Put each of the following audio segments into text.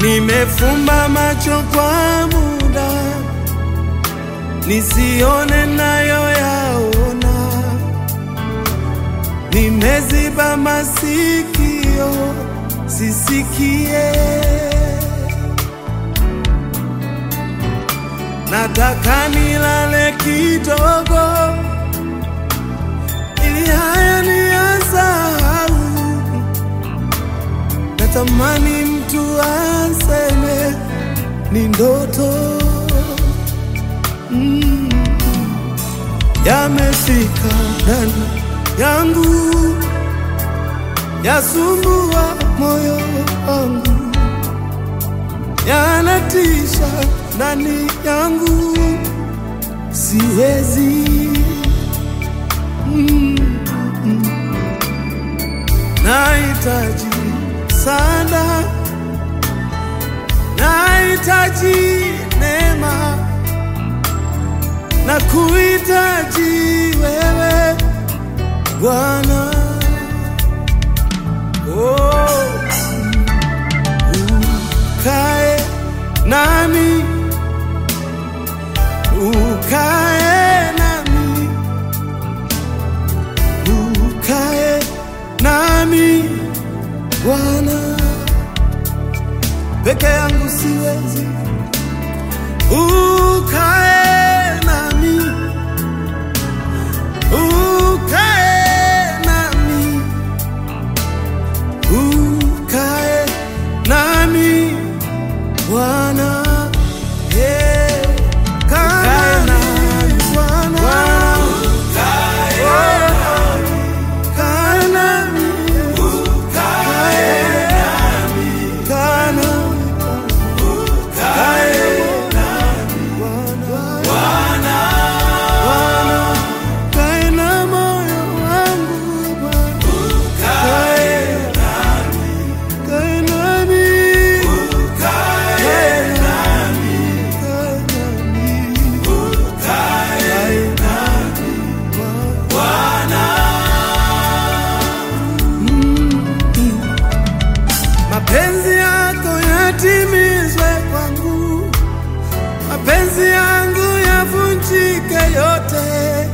Nimefumba macho kwa muda nisione nayo yaona, nimeziba masikio sisikie. Nataka nilale kidogo ili haya niyasahau. Natamani mtu aseme ni ndoto mm. Yamefika ndani yangu, yasumbua moyo wangu, yanatisha ndani yangu, siwezi mm. Nahitaji sana, nahitaji neema na kuhitaji wewe Bwana. Oh, ukae nami, ukae nami, ukae nami Bwana. Peke yangu siwezi, ukae nami, ukae nami, ukae nami Bwana. Yeah. Kaa nami Bwana. Oh, kaa nami. Kaa nami. Kae na moyo wangu Bwana. Kae kae nami. Kae nami. Kae nami. Kae nami. Mm. Mapenzi yako yatimizwe kwangu, mapenzi yangu yavunjike yote,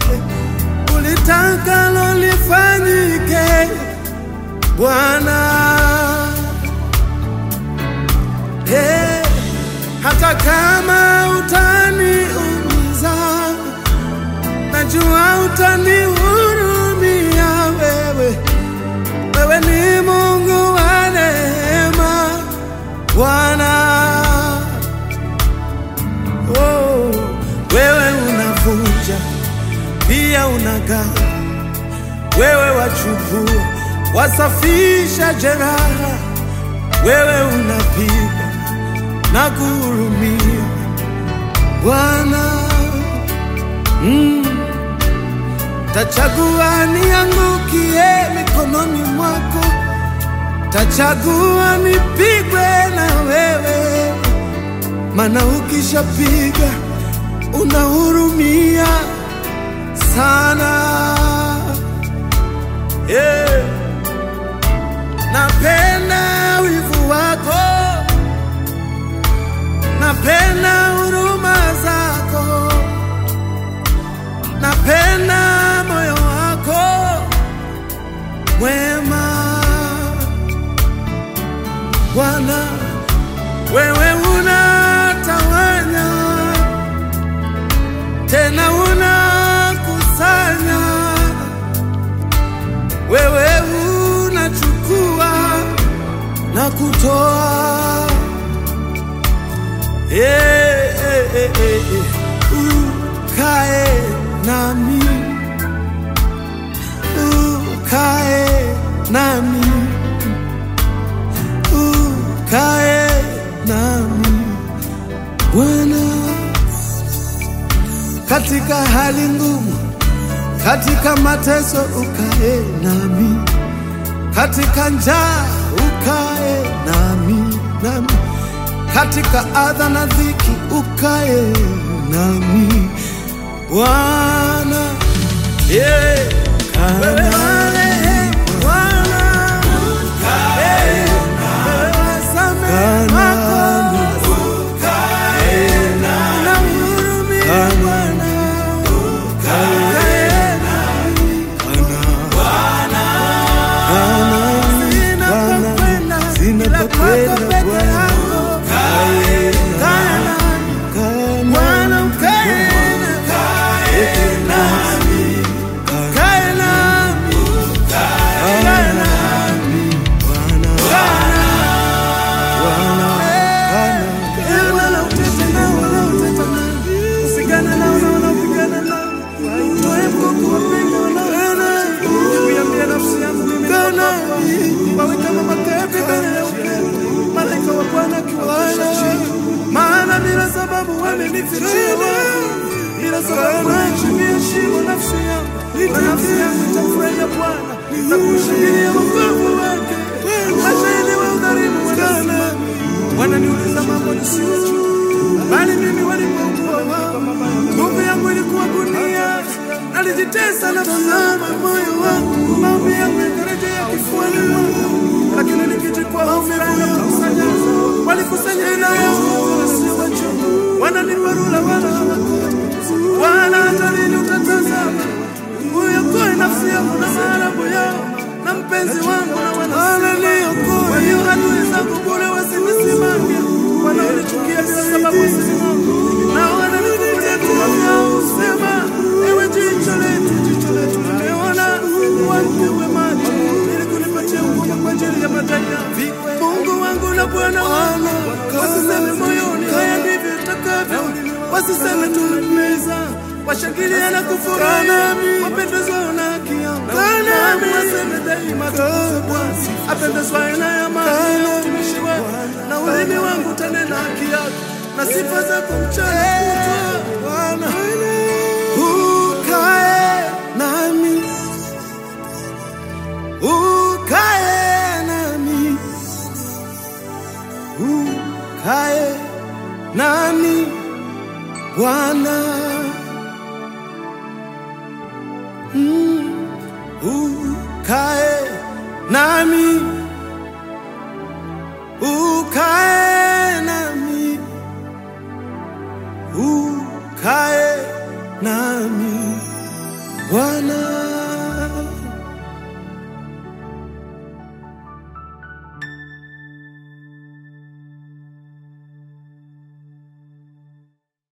ulitakalo lifanyike Bwana. Hey, hata kama utaniumiza, najua utanihurumia wewe. Wewe ni Mungu wa neema Bwana. Oh, wewe unavunja pia unagawa, wewe wachukua wasafisha jeraha, wewe unapiga na kuhurumia Bwana. Mm. Tachagua niangukie mikononi mwako, tachagua nipigwe na wewe, maana ukishapiga unahurumia sana. Yeah. Napenda wivu wako, napenda huruma zako napenda moyo wako mwema Bwana, wewe unatawanya tena unakusanya, wewe unachukua na kutoa Eh, eh, eh, eh, eh. Ukae nami, ukae nami, ukae nami Bwana, katika hali ngumu, katika mateso ukae nami, katika njaa ukae nami, nami katika adha na dhiki ukae nami Bwana, yeah. Wewe marehemu Bwana, Eh, wewe wasamehe wako umenifichia wazi, ila sababu naichimbia shimo nafsi yangu, na nafsi yangu itamfurahia Bwana na kushangilia wokovu wake. Mashahidi wa udhalimu wanasema, wananiuliza mambo nisiyojua, bali mimi walipokuwa wao, nguvu yangu ilikuwa gunia, nalijitesa na kuzama moyo wangu, maombi yangu yakarejea kifuani mwangu, lakini nikichukua homera na kukusanya, walikusanya ina yangu wasiowajua, wananiparula wala hawakoni, wala hata lini utatazama uyokoe nafsi yangu na maarabu yao na mpenzi wangu na wananiokoe. Kwa hiyo adui zangu kule wasinisimame, wanaonichukia bila sababu wasisimame, na wananifungulia vinywa vyao husema, ewe jicho letu, jicho letu limeona, wampiwe macho ili kunipatia hukumu kwa ajili ya madai yangu. Mungu wangu na Bwana wangu, wasiseme moyoni, haya ndivyo itakavyo, wasiseme tumemeza washangilia na kufurahi, wapendezwa na haki yangu. Nami waseme daima tukufu Bwana, apendezwaye na amani ya utumishi wako, na ulimi wangu utanena haki yako na sifa zako mchana kutwa. Bwana ukae nami, ukae nami, ukae nami Bwana. Mm, ukae nami, ukae nami, ukae nami Bwana.